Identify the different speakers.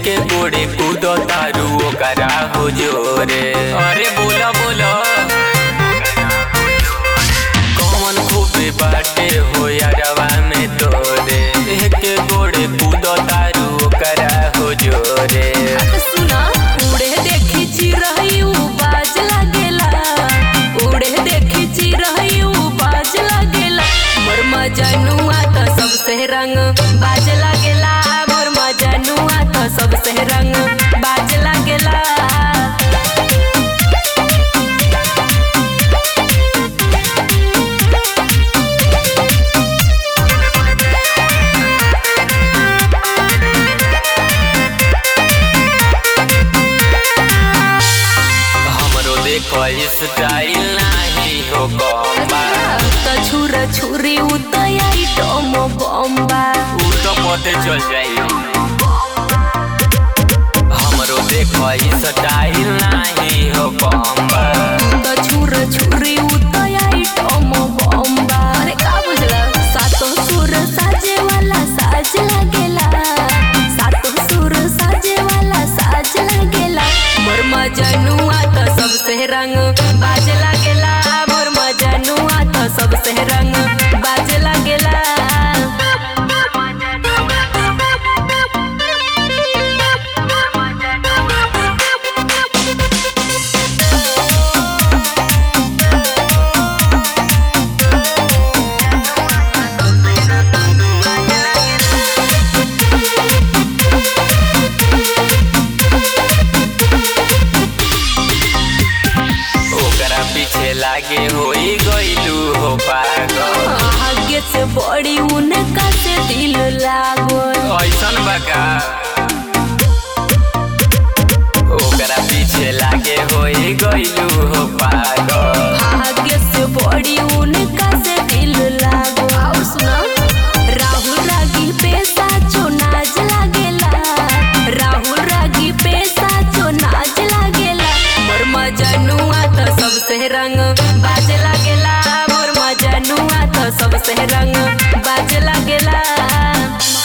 Speaker 1: के गोड़े कूदो तारू ओकरा हो जोरे अरे बोला बोला कौन खूबे बाटे हो यारवा में तोरे के गोड़े कूदो तारू ओकरा हो जोरे
Speaker 2: सुना उड़े देखी चिरई उ बाज लागेला उड़े देखी चिरई उ बाज लागेला मोर मजनुआ तो सबसे रंग बाज लागेला मोर मजनुआ तो सबसे रंग बाज लागेला
Speaker 1: हमरो देखो स्टाइल नाही हो कम्बा
Speaker 2: तो छुर छुरी उतयाई टोमो बम्बा
Speaker 1: उ तो पते चल जाई हमरो देखो स्टाइल नाही हो कम्बा
Speaker 2: तो छुर छुरी उतयाई टोमो बम्बा अरे का बुझला सातो सुर साजे वाला साज लागेला सातो सुर साजे वाला साज लागेला मोर मजनुआ तो सबसे रंग बाज लागेला मोर मजनुआ तो सबसे रंग बाज लागेला
Speaker 1: ओकरा पीछे लागे होई गइलू हो पागल
Speaker 2: आगे से बड़ी उनका से दिल लागल
Speaker 1: ऐसन बका ओकरा पीछे लागे होई गइलू हो पागल
Speaker 2: आगे से बड़ी उनका से दिल लागो आओ सुना राहुल रागी पैसा जो नाच लागेला राहुल रागी पैसा जो नाच लागेला मोर मजनुआ तो सबसे रंग बाज लागेला मोर मजनुआ तो सबसे रंग बाज लागेला